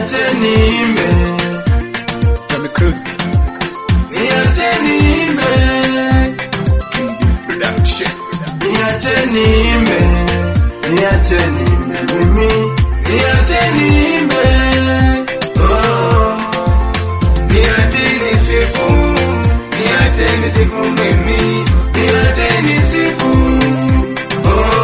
niache niimbe, Tommy Cruz niache niimbe, Production. niache niimbe, niache niimbe mimi, niache niimbe, oh, niache nisifu, niache nisifu mimi, niache nisifu, oh.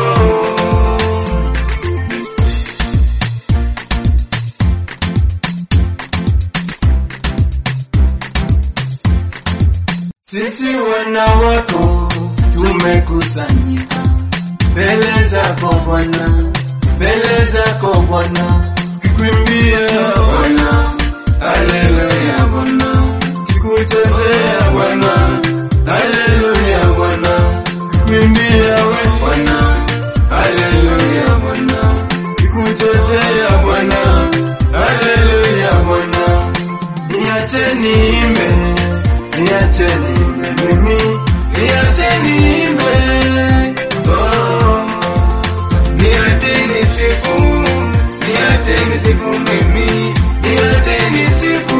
Sisi wana wako tumekusanyika mbele zako Bwana, mbele zako Bwana, kikuimbia Bwana, haleluya Bwana, kikuchezea Bwana, haleluya Bwana, kikuimbia we Bwana, haleluya Bwana, kikuchezea Bwana, haleluya Bwana, niache niimbe, niache niimbe mimi, niache niimbe, oh, niache nisifu, niache nisifu mimi, niache nisifu,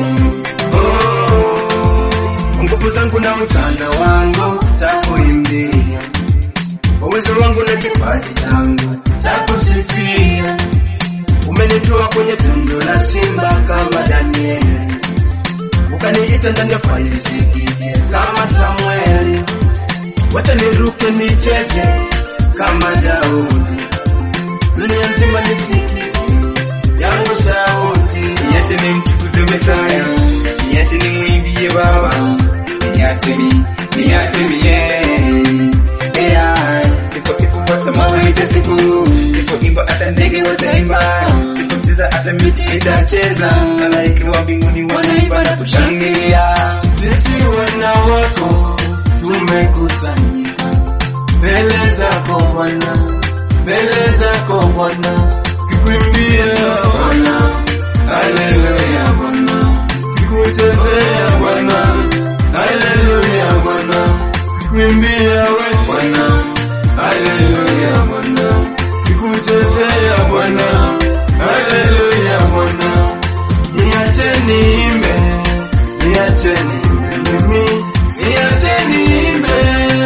oh, nguvu zangu na mchana wangu takuimbia, uwezo wangu na kipaji changu takusifia, umenitoa kwenye tundu la simba kama Danieli ukaniita ndani ya faili sikie kama Samueli, wacha niruke nicheze kama Daudi, dunia nzima nisikie yangu sauti. Niache nimtukuze Mesaya, niache nimwimbie Baba, niache mi, niache mi, yeah. Yeah. Siposifu hata mawe itasifu, sipoimba hata ndege wataimba, sipocheza hata miti itacheza, malaika wa mbinguni wanaimba na kushangilia. Sisi wana wako tumekusanyika mbele zako Bwana, mbele zako Bwana, kikuimbia Bwana, haleluya Bwana, kikuchezea Bwana, haleluya Bwana, kikuimbia we Bwana, haleluya Bwana, kikuchezea Bwana, haleluya Bwana, niache niimbe, niache niimbe mimi, niache niimbe,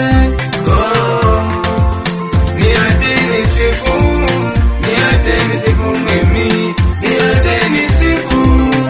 oh, niache nisifu, niache nisifu mimi, niache nisifu,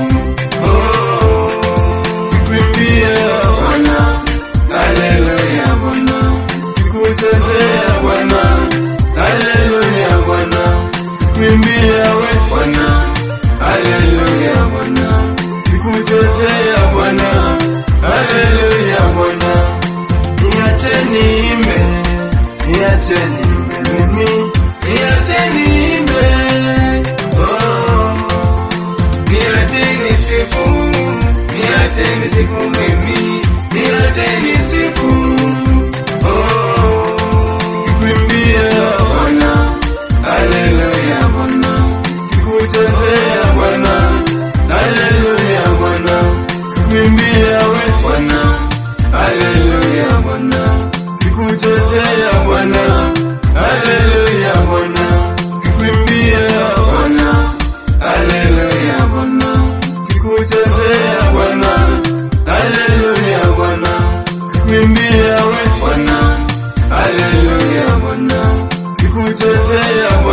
oh, kikuimbia Bwana, haleluya Bwana, kikuchezea Bwana, haleluya Bwana, kikuimbia we Bwana, haleluya Bwana, kikuchezea Bwana, haleluya Bwana, niache niimbe, niache niimbe mimi, niache niimbe, oh, niache nisifu, niache nisifu mimi, niache nisifu, oh, kikuimbia Bwana, haleluya Bwana, kikuchezea Bwana, haleluya Bwana, kikuimbia we Bwana, haleluya Bwana, kikuchezea Bwana, haleluya Bwana, kikuimbia Bwana, haleluya Bwana, kikuchezea Bwana, haleluya Bwana, kikuimbia we Bwana, haleluya Bwana, kikuchezea